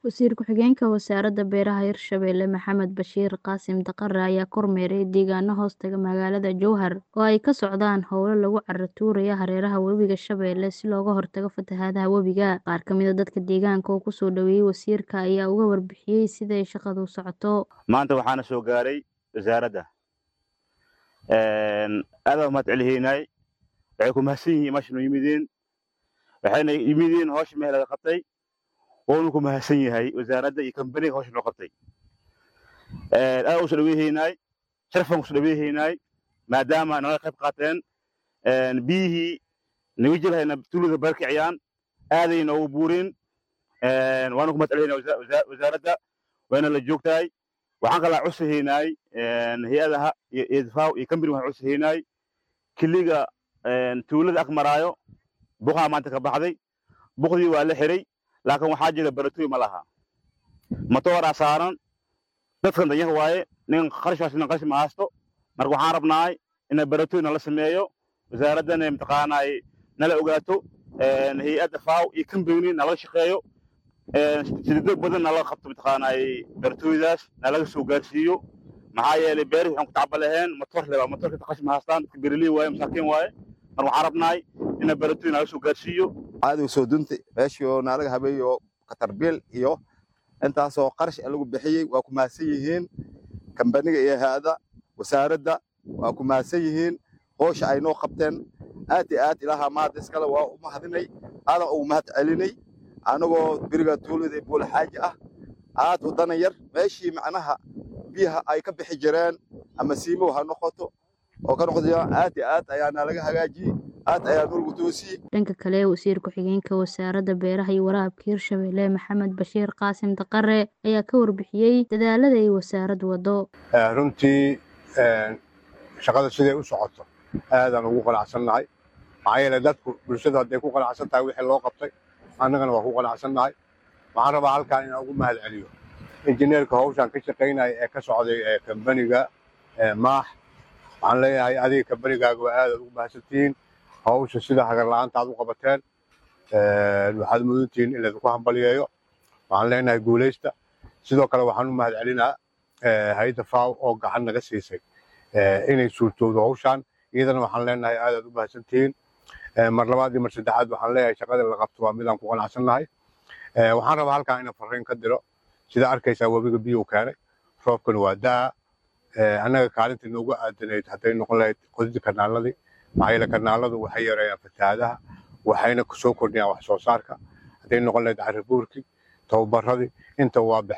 Wasiir ku-xigeenka Wasaaradda Beeraha Hirshabelle Maxamed Bashiir Qaasim Daqare ayaa kormeeray deegaano hoostaga magaalada Jowhar oo ay ka socdaan howlo lagu carro tuurayo hareeraha webiga Shabeelle si looga hortago fatahaadaha webiga. Qaar ka mid ah dadka deegaanka oo ku soo dhaweeyay wasiirka ayaa uga warbixiyay sida ay shaqadu u socoto. maanta waxaana soo gaaray wasaaradda aad baan mahad celihaynay waxay ku mahadsan yihiin meesha noo yimideen waxayna yimideen hawsha meel laga qabtay woonu ku mahadsan yahay wasaaradda iyo kambaniga hawsha noo qabtay aad u soo dhaweehaynay sharafaan ku soo dhaweehaynay maadaama naga qayb qaateen biyihii naga jirhayna tuulada barkiciyaan aaday noogu buureen waanu ku mahad celihaynaa wasaaradda wayna la joogtahay waxaan kalaa cusahaynay hay-adaha iyo idfaaw iyo kambani waxaan cusahaynay kiliga tuulada ag maraayo buqaa maanta ka baxday buqdii waa la xiray laakiin waxaa jira baratooy ma laha matooraa saaran dadkan danyar waaye nin qarashkaas nin qarash ma haysto marka waxaan rabnaay in baratooy nala sameeyo wasaaraddana mataqaanay nala ogaato hay-adda faaw iyo kambani nala shaqeeyo sididog badan nala qabto mataqaanay baratooydaas nalaga soo gaarsiiyo maxaa yeelay beeri waxaan ku tacba laheen matoor lebaa matoorka taqash ma haystaan dadka beeraley waaye masaakiin waaye mar waxaan rabnaay in baratooy nalaga soo gaarsiiyo caadiga soo dunta meeshii oo naalaga habeeyo katarbiil iyo intaasoo qarash lagu bixiyey waa ku mahadsan yihiin kambaniga iyo hay-ada wasaaradda waa ku mahadsan yihiin howsha ay noo qabteen aad iyo aad ilaaha maad iskale waa u mahadinay aadan ugu mahad celinay anagoo beriga tuulada buulxaaji ah aad u dana yar meeshii macnaha biyaha ay ka bixi jireen ama siimow ha noqoto oo ka noqoto aad iyo aad ayaa naalaga hagaajiyey aad ayaa nolgu toosiyey dhanka kale wasiir ku-xigeenka wasaaradda beeraha iyo waraabka hirshabelle maxamed bashiir qaasim daqare ayaa ka warbixiyey dadaalada ay wasaaraddu wado runtii shaqada siday u socoto aadaan ugu qanacsannahay maxaa yeele dadku bulshadu hadday ku qanacsan tahay wixii loo qabtay annagana waa ku qanacsannahay waxaan rabaa halkaan inaan ugu mahad celiyo injineerka hawshaan ka shaqaynaya ee ka socday ee kambaniga maax waxaan leeyahay adiga kambanigaaga waa aadaad ugu mahadsantihiin hawsha sida hagar la'aanta aad u qabateen waxaad mudantihiin in laydinku hambaliyeeyo waxaan leenahay guulaysta sidoo kale waxaan u mahad celinaa hay-adda faaw oo gacan naga siisay inay suurtowdo hawshaan iyadana waxaan leenahay aadaad u mahadsantihiin mar labaad iyo mar saddexaad waxaan leeyahay shaqada la qabto waa midaan ku qanacsannahay waxaan rabaa halkaan inaan farriin ka diro sida arkaysaa webiga biyuu keenay roobkana waa daa annaga kaalinta noogu aadanayd hadday noqon lahayd qodida kanaaladii maxaa yeele kanaaladu waxay yareeyaan fatahaadaha waxayna soo kordhiyaan wax soo saarka hadday noqon lahayd carabuurkii tababaradii inta waa